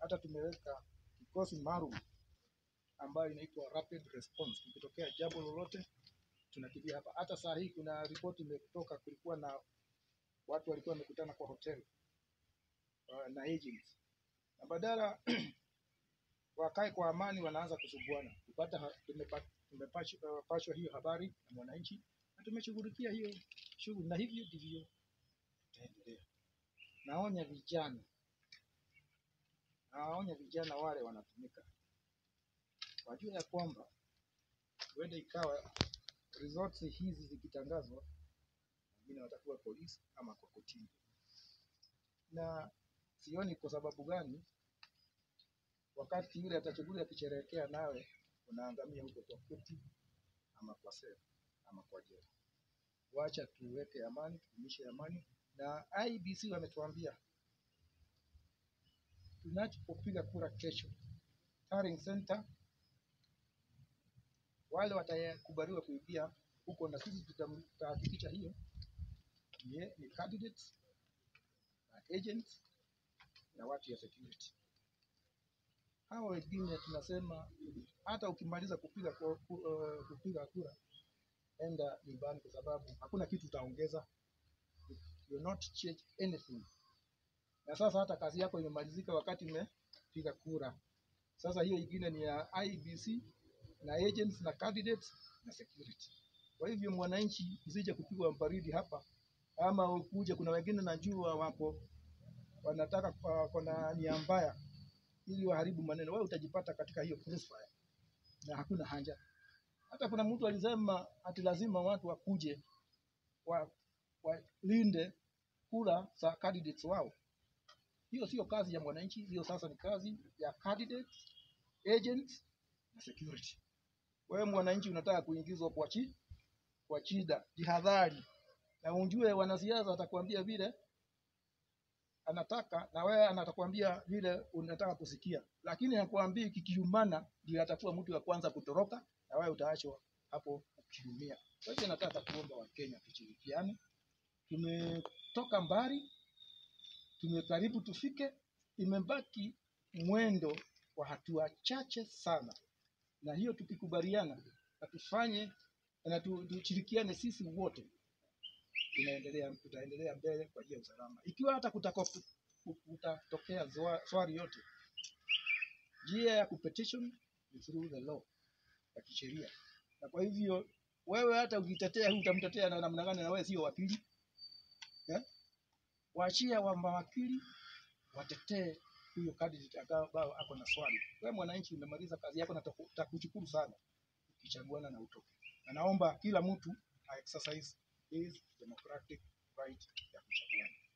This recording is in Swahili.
hata tumeweka kikosi maalum ambayo inaitwa rapid response. Ikitokea jambo lolote tunakimbia hapa. Hata saa hii kuna ripoti imetoka, kulikuwa na watu walikuwa wamekutana kwa hoteli uh, na agents na badala wakae kwa amani, wanaanza kusumbuana. Kupata ha- tumepa- tumepashwa pashwa hiyo habari na mwananchi na tumeshughulikia hiyo shughuli, na hivyo ndivyo tutaendelea. Naonya vijana, nawaonya vijana wale wanatumika, wajue ya kwamba huenda ikawa results hizi zikitangazwa, wengine watakuwa polisi ama kwa kotini, na sioni kwa sababu gani wakati yule atachukuliwa akisherehekea, nawe unaangamia huko kwa koti ama kwa sela ama kwa jela. Wacha tuweke amani, tudumishe amani, na IBC wametuambia tunapopiga kura kesho, Taryn Center, wale watakubaliwa kuingia huko, na sisi tutam- tutahakikisha hiyo ni, ni candidates na agents na watu ya security. Hao wengine tunasema hata ukimaliza kupiga ku, ku, uh, kupiga kura enda nyumbani, kwa sababu hakuna kitu utaongeza, you will not change anything. Na sasa hata kazi yako imemalizika wakati umepiga kura. Sasa hiyo ingine ni ya IBC na agents na candidates na security. Kwa hivyo mwananchi, usije kupigwa mbaridi hapa, ama ukuje, kuna wengine najua wako wanataka wako na nia mbaya ili waharibu maneno, wewe utajipata katika hiyo crossfire na hakuna haja. Hata kuna mtu alisema ati lazima watu wakuje wa- walinde kura za candidates wao. Hiyo sio kazi ya mwananchi, hiyo sasa ni kazi ya candidates, agents na security. Wewe mwananchi unataka kuingizwa kwa chi kwa shida, jihadhari na ujue wanasiasa atakwambia vile anataka na wewe anatakwambia vile unataka kusikia, lakini hakwambii kikiumana ndio atakuwa mtu wa kwanza kutoroka na wewe utaachwa hapo ukiumia. Kwa hivyo nataka kuomba Wakenya tushirikiane, tumetoka mbali, tumekaribu tufike, imebaki mwendo wa hatua chache sana, na hiyo tukikubaliana na tufanye na tu- tushirikiane sisi wote tunaendelea tutaendelea mbele kwa ajili ya usalama. Ikiwa hata kutako kutatokea zoa- swali yote, njia ya kupetition ni through the law ya kisheria, na kwa hivyo wewe hata ukitetea huu utamtetea na namna gani? Na wewe sio wakili eh? Waachia wa mawakili watetee huyo candidate ambao ako na swali. Wewe mwananchi umemaliza kazi yako na taku- takushukuru sana ukichaguana na utoke, na naomba kila mtu a exercise his democratic right ya kuchaguana.